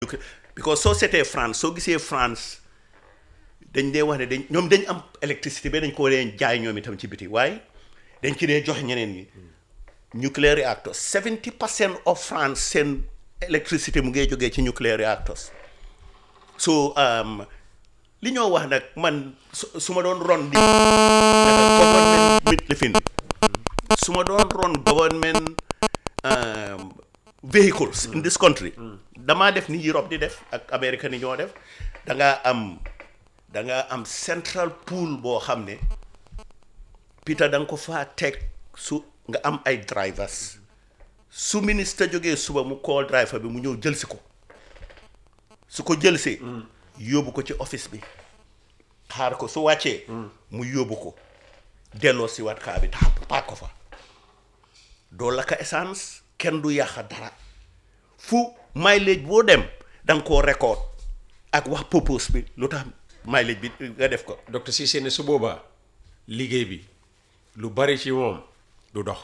because soo seetee France soo gisee France dañ dee wax ne dañ ñoom dañ am électricité ba dañ ko dee jaay ñoom itam ci biti waaye dañ ci dee jox ñeneen ñi nuclear reactors 70 percent of France seen électricité mu ngee jógee ci nuclear reactors so um, li ñoo wax nag man su su ma doon ron di government mit lifin su ma doon ron government um, vehicles in this country damaa def ni Europe di def ak America ni ñoo def da ngaa am da ngaa am central pool boo xam ne Peter da nga ko faa teg su nga am ay drivers su ministre jógee suba mu call driver bi mu ñëw jël si ko su ko jëlsee yóbbu ko ci office bi xaar ko su wàccee mu yóbbu ko delloo si waat kaa bi taa paak ko fa doo lakka essence kenn du yàqa dara fu mileage boo dem da nga koo record ak wax purpose bi lu tax mileage bi nga def ko docteur Cissé ne su boobaa liggéey bi lu bari ci moom du dox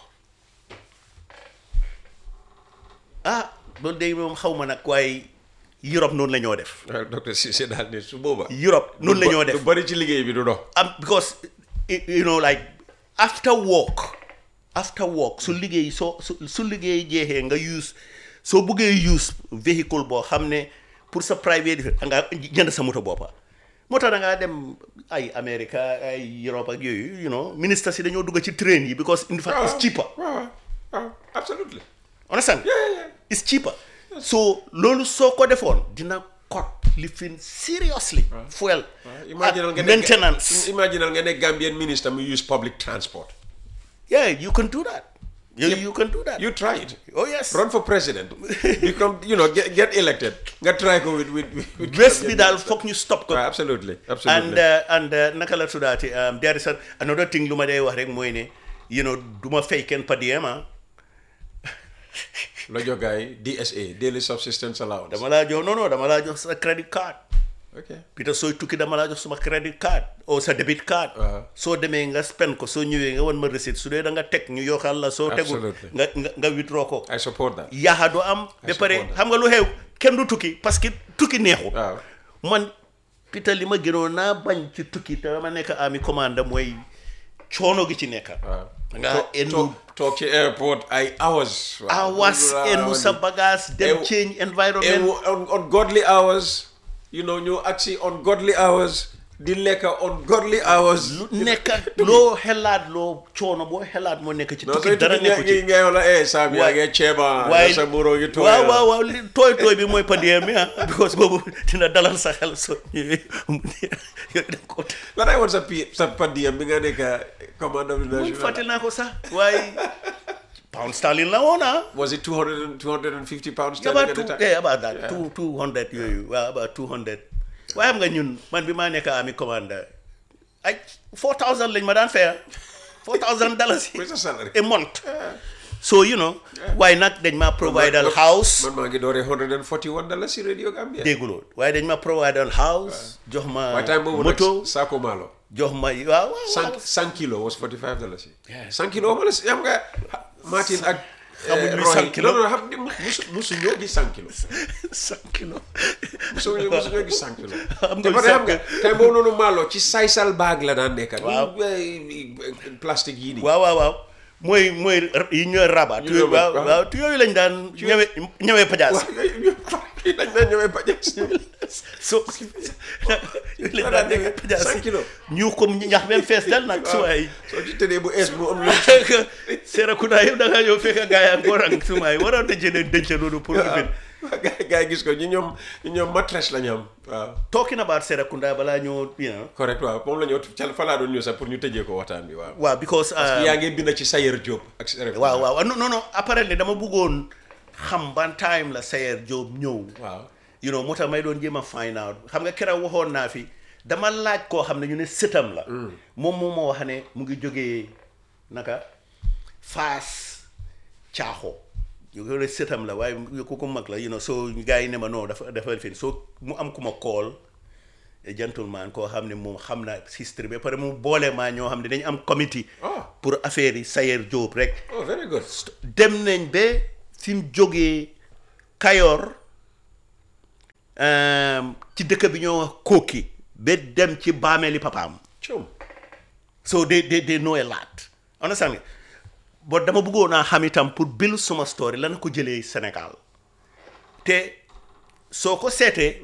ah loolu day moom xaw ma nag waaye Europe noonu la ñoo def waaw docteur Cissé daal ne su boobaa Europe noonu la ñoo def lu bari ci liggéey bi du dox um, because y- you know like after work after work su liggéey soo su su liggéey jeexee nga use soo buggee use véhicule boo xam ne pour sa private da nga jënd sa moto boppa moo tax da ngaa dem ay America ay Europe ak yooyu you know ministre si dañoo dugg ci train yi because in fact it's cheaper waaw waaw absolutely understand it's cheaper so loolu soo ko defoon dina cut lifin seriously fuel imaginal ak nga ne maintenance imaginal nga ne Gambian minister mu use public transport Yeah, you can do that. You, you can do that. you try it oh yes. run for president become you know get, get elected nga try ko with with with- with Bés bi Gambian daal minister. foog ñu stop ko. waaw absolutely and absolutely uh, and uh, naka la tuddaati um, there is a, another thing lu ma dee wax rek mooy ne you know du ma fay kenn per diem ah la jox gars yi DSA daily subsistence allowance dama laa jox non non dama laa jox sa credit card ok Peter sooy tukki dama laa jox suma credit card o sa debit card. Waaw. soo demee nga spend ko soo ñëwee nga wan ma receipt su dee da nga teg ñu yokkal la soo tegul Absolutely. nga nga nga withdraw ko. I support that yaxa du am. ba pare support that. xam nga lu xew kenn du tukki parce que tukki neexul. waaw man Peter li ma gënoon naa bañ ci tukki te dama nekk ami commande mooy coono gi ci nekk. waaw nga Toog- endu toog toog ci airport ay hours waaw. hours Waaw, endu sa bagage dem Ew- change environment. ew- on ungodly hours you know ñu agsi ungodly hours di lekk ungodly hours lu nekk loo xelaat loo coono boo xelaat moo nekk ci non tukki sooy dara tukki nekku ngi ci. ngay wala eh saam yaa Waay- ngi ceeba waaye sa muro ngi tooy waaw waaw waaw li tooy tooy bi mooy padiem mi ah because boobu dina dalal sa xel so ñëwee yooyu da ko lan ay woon sa pi sa padiyam bi nga nekk commandant du muy national fàtte naa ko sax waaye pound sterling la woon ah was it 200 and 250 pounds about sterling two at the time? eh about that two two hundred yooyu waaw about two hundred waaye xam nga ñun man bi maa nekk ami commande ay four thousand lañ ma daan faya four thousand dollars Where's the salary? a month so you know waaye nag dañ ma providal house man maa ngi dooree 141 dollars si radio Gambia dégguloo waaye dañ ma providal house jox ma waaye time boobu moto nag saako maalo jox ma waaw waaw cinq cinq kilo was 45 dollars yi cinq kilo ma la si xam nga Martin ak Xamuñ eh, luy Roy cinq kilo. non non xam nga musu musu ñoo gis cinq kilo cinq kilo musu ñoo musu ñoo gis cinq kilo Xam nga te pare xam nga cinq- time boobu noonu maalo ci saysal baag la daan nekk Waaw. ñu plastique yii nii waaw waaw waaw mooy mooy yi ñooy rabat Ñu ñëw waaw waaw. waaw tu yooyu lañ daan ñëwe ñëwee pajaas waaw yooyu yooyu dañ daan ñëwee pajas so yooyu lañ daan ñëwee pajaas cinq kilos. ñu ko ñax même fees dal nag su waay soo ci tëddee bu ees mu am lu Serekunda yëpp da ngaa ñëw fekk gaa yaa ngoo rang su waay waroon na jëlee denc loolu pour ubbil gaa gaa yi gis ko ñu ñoom ñu ñoom mattress la ñu am waaw talking about Serekunda balaa ñoo you know correct waaw moom la ñu ca fa laa doon ñëw sax pour ñu tëjee ko waxtaan bi waaw waaw because uh, yaa ngi bind ci Sayer Diop ak Serek waaw waaw non non non apparently dama bëggoon xam ban time la Sayer Diop ñëw waaw you know moo tax may doon jéem a find out xam nga keroog waxoon naa fi dama laaj koo xam ne ñu ne sëtam la moom moom moo wax ne mu ngi jógee naka faas caaxo ñu ko ne sëtam la waaye ku ko mag la you know so gars yi ne ma non dafa dafa fi so mu am ku ma call a gentleman koo xam ne moom xam na history ba pare mu boole maa ñoo xam ne dañu am committee Ah. pour affaire yi Sayer Diop rek oh very good dem nañ ba fi mu jógee Kayor um, ci dëkk bi ñoo wax kooki ba dem ci baameeli papaam Chum. so they they they know a lot understand nga but dama bëggoon naa xam itam pour bil suma story lan ko jëlee Sénégal te soo ko seetee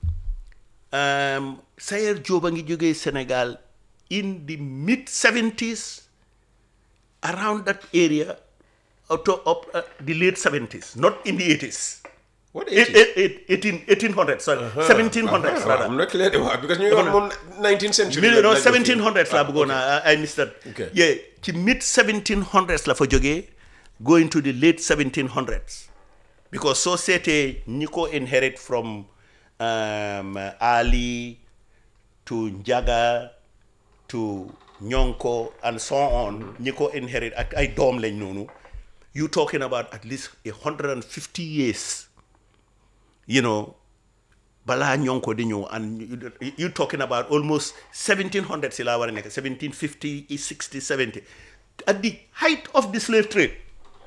um, Sayer Diop a ngi jógee Sénégal in the mid 70s around that area up to up uh, the late 70s not in the 80s What Eight- 80s? eight- eight- 18 1800 sorry 1700s Ah, rather I'm not clear. Wow, because ñu ngi wax moom 19th century. million la- no la jógee. 1700s la Ah, bëggoon okay. a I missed that Okay. yeah ci mid 1700s la fa jógee going to the late 1700s because soo seetee ñi ko inherit from um, Ali to Njaga to Nyonko and so on ñi ko inherit ak ay doom lañ noonu you talking about at least a hundred and fifty years you know balaa ñonko di ñëw and you- you talking about almost 1700 si laa war a nekk 1750 60 70 at the height of the slave trade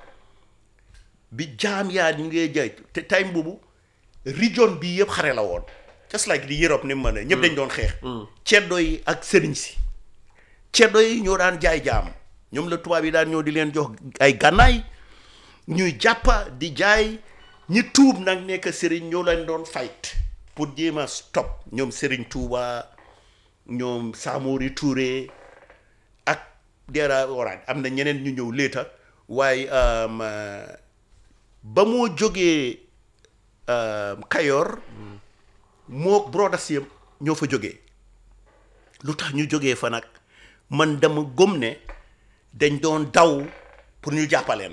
bi jaam yaa ñu ngee jaay te time boobu region bi yëpp xare la woon just like di Europe ni mu ma ne ñëpp dañ doon xeex ceddo yi ak sëriñ si ceddo yi ñoo daan jaay jaam ñoom la tubaab yi daan ñëw di leen jox ay gànnaay ñuy jàppa di jaay ñi tuub nag nekk sëriñ ñoo leen doon fight pour jéem a stop ñoom sëriñ Tuuba ñoom Samori Touré ak dera oraat am na ñeneen ñu ñëw léeta waaye um, uh, ba moo jógee um, Kayor moo brothers yëpp ñoo fa jógee lu tax ñu jógee fa nag man dama gëm ne dañ doon daw pour ñu jàppaleen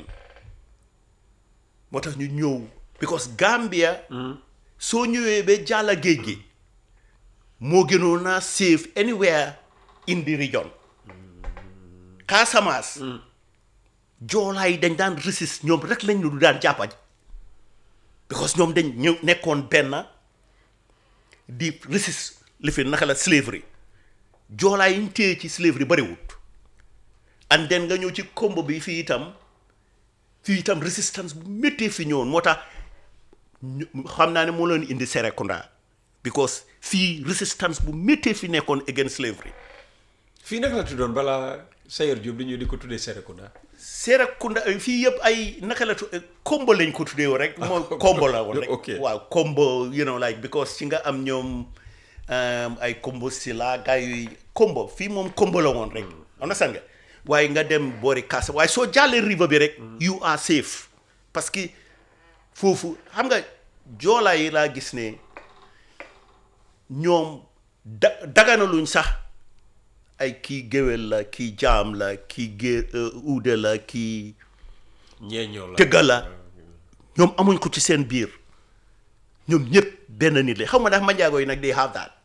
moo tax ñu ñëw because Gambia soo ñëwee ba jàlla géej gi moo gënoon naa safe anywhere in the region Casamance joolaa yi dañ daan resist ñoom rek lañ ñu du daan jàppañ because ñoom dañ ñëw nekkoon benn di resist li fi naka la slavery joolaa yi ñu téye ci slavery bariwut and then nga ñëw ci combo bi fii itam fii itam resistance bu méttee fi ñëwoon moo tax ñu- xam naa ne moo leen indi Serekunda because fii resistance bu méttee fi nekkoon against slavery fii naka la tuddoon balaa Sayer Diop di ñëw di ko tuddee Serekunda. Serekunda eh, fii yëpp ay naka la tu eh, combo lañ ko tuddee woon rek mooy combo la woon rek ok. waaw combo you know like because ci nga am ñoom um, ay combo si la gars yi combo fii moom combo la woon rek understand nga waaye nga dem boori Kaasa waaye soo jàllee river bi rek you are safe parce que foofu xam nga joolaa yi laa gis ne ñoom da daganaluñ sax ay kii géwél la kii jaam la kii gé uude la kii ñeeñoo la. tëgga la ñoom amuñ ko ci seen biir ñoom ñëpp benn nit la xaw ma ndax manjaago yi nag they have that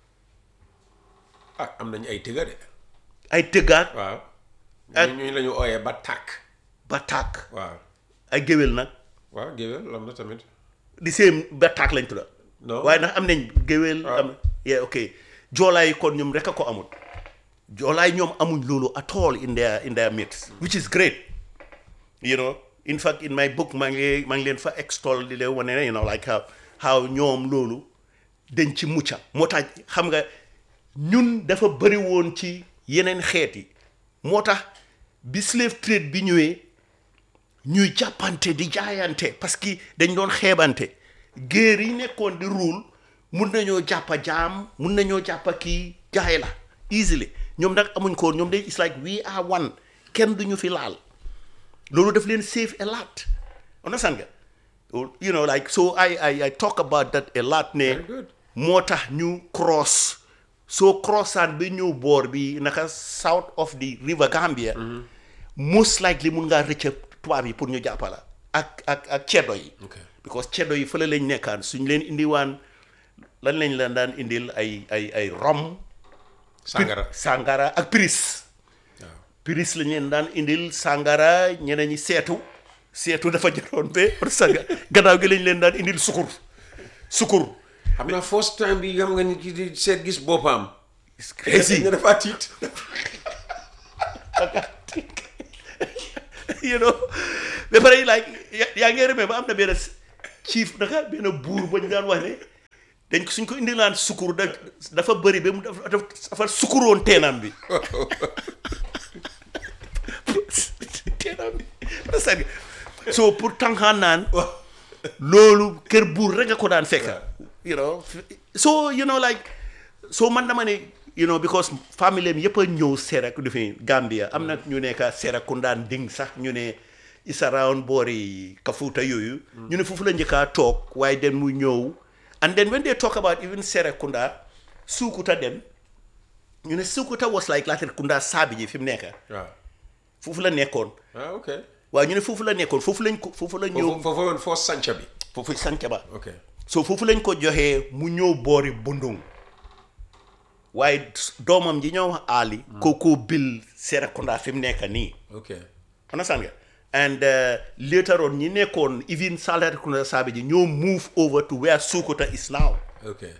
ah am nañu ay tëgga de. ay tëggaat waaw. Ak- ñu ñu la ñu ooyee ba tàkk. ba tàkk waaw. ay géwél nag waaw géwél am na tamit. di seen ba tàkk lañ tudda Non. waaye ndax am nañ géwél Ah. am yeah ok joolaay yi kon ñoom rek a ko amul joolaay ñoom amuñ loolu at all in their in their midst which is great you know in fact in my book maa ngi maa ngi leen fa extol di leen wane ne you know like how how ñoom loolu dañ ci mucca moo tax xam nga ñun dafa bëri woon ci yeneen xeet yi moo tax bi slave trade bi ñëwee ñuy jàppante di jaayante parce que dañ doon xeebante géer yi nekkoon di ruul mun nañoo jàppa jaam mun nañoo jàppa kii jaay la easily ñoom nag amuñ ko woon ñoom day it's like we are one kenn duñu fi laal loolu daf leen save a lot understand nga you know like so I I I talk about that a lot ne Very good. moo tax ñu cross soo crossaan ba ñëw boor bi naka south of the river Gambia most likely mun ngaa rëcc tubaab yi pour ñu jàppala ak ak ak ceddo yi Okay. because ceddo yi fële lañ nekkaan suñ leen indiwaan lan lañ leen daan indil ay ay ay rom sàngara. sàngara ak piris waaw. piris lañ leen daan indil sàngara ñeneen ñi seetu seetu dafa jaroon ba parce que gannaaw gi lañ leen daan indil sukur sukur xam naa first time bi xam nga ni ki di seet gis boppam. it's crazy nga dafa tiit. you know ba pare like ya- yaa ngi remee ba am na benn chief naka benn buur ba ñu daan wax ne dañ ko suñ ko indilaan sukkur da dafa bëri ba mu dafa dafa sukkuroon teenam bi teenam bi c'est so pour tànqaan naan loolu kër buur rek nga ko daan fekka you know so you know like so man dama ne you know because famille am yëpp a ñëw Serak du fi Gambia am na ñu nekk Serakunda Nding sax ñu ne is around boori Kafuta yooyu ñu ne foofu la njëkkaa toog waaye den mu ñëw and then when they talk about even Serakunda Sukuta dem ñu ne Sukuta was like Latrikunda saabi ji fi mu nekk waaw foofu la nekkoon ah ok waaye ñu ne foofu la nekkoon foofu lañ ko foofu la ñëw foofu foofu woon foo sanca bi foofu sanca ba ok so foofu lañ ko joxee mu ñëw boori bundung waaye doomam ji ñoo wax Ali kooku bil Serekunda fi mu nekk nii ok understand nga and uh, later on ñi nekkoon even Serekunda saabi ji ñoo move over to where Sukuta is now ok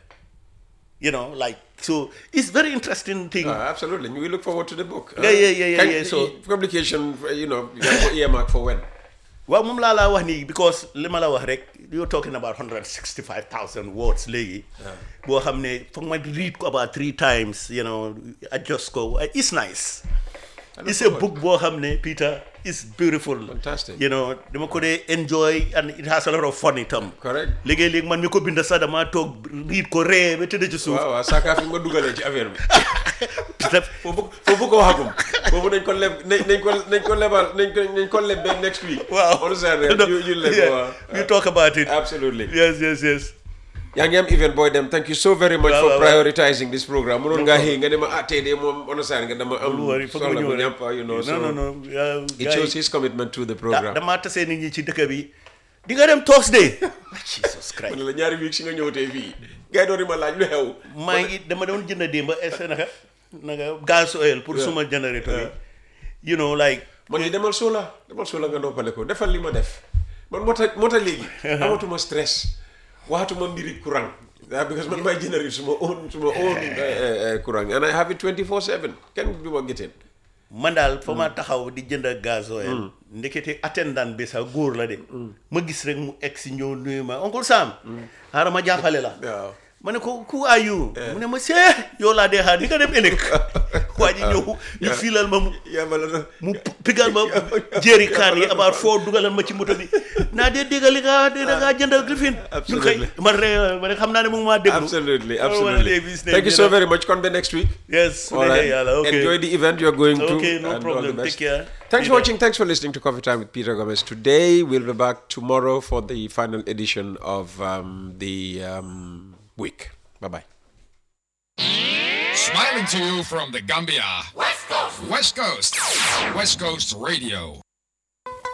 you know like so it's very interesting thing Ah, absolutely. We look forward to the book. Yeah, yeah, yeah, yeah, Can- yeah, so- publication, uh, you know, you have earmark for when? waaw moom laa laa wax nii because li ma la wax rek you're talking about hundred sixty five thousand words léegi boo xam ne foog ma read ko about three times you know adjust ko it's nice it's a book boo xam ne Peter is beautiful Fantastic. you know dama ko dee enjoy and it has a lot of fun itam Correct. léegi-léegi man mi ko bind sax dama toog read ko ree ba tëdd ci suuf waaw waaw saaka fi nga dugalee ci affaire bi. Peter foofu foofu ko waxagum. foofu nañ ko leb nañ nañ ko nañ ko lebal nañ ko nañ ko leb ba next week. waaw understand nga ñu ñu leb Yeah, waaw. we talk about it Absolutely. yes yes yes yaa ngi am event boy dem thank you so very much Waaw, for waaw, waaw. prioritizing this program mënoon ngaa xëy nga ne ma ah tey de moom understand nga dama am lu wari foog ma soxla ñëw bu rek ñàmpa you know so non non non yeah, it gars shows yi- his commitment to the da program damaa tasee nit ñi ci dëkk bi di nga dem Thursday Jesus Christ man la ñaari week si nga ñëw tey fii gars yi doon di ma laaj lu xew maa ngi dama doon jënd démb est naka naka gaz oil pour suma générateur bi you know like man ni demal soola demal soola nga noppale ko defal li ma def man moo tax moo tax léegi amatuma stress waxatuma mbiri courant ah because man may générate suma own suma own eh, eh, eh, courant and I have it 24 7 kenn du ma géteen man daal fa ma taxaw di jënd gaz oil ndekete attendant bi sax góor la de ma gis rek mu egg si ñëw nuyu ma oncle Sam xaaral ma jàppale la waaw ma ne ko who are you mu ne ma see yow laa dee xaar di nga dem ëllëg waa ji ñëw ñu fiilal ma mu yàlla na mu pigal ma jéeri kaan yi abaar foo dugalal ma ci moto bi naa dee déggal li nga dee da ngaa jëndal Griffin ñun kay Absolutely. man re ma ne xam naa ne mu ngi maa déglu absolutely Oh, well, absolutely Davis, thank you you so know. very much kon ba next week yes su All right. neexee yàlla ok Enjoy the event you're going to. Okay, no and problem. all the best. Take care. Thanks for Peter. watching. Thanks for listening to Coffee Time with Peter Gomez. Today, we'll be back tomorrow for the final edition of um, the um, week. Bye bye. Smiling to you from the Gambia. West Coast. West Coast. West Coast Radio.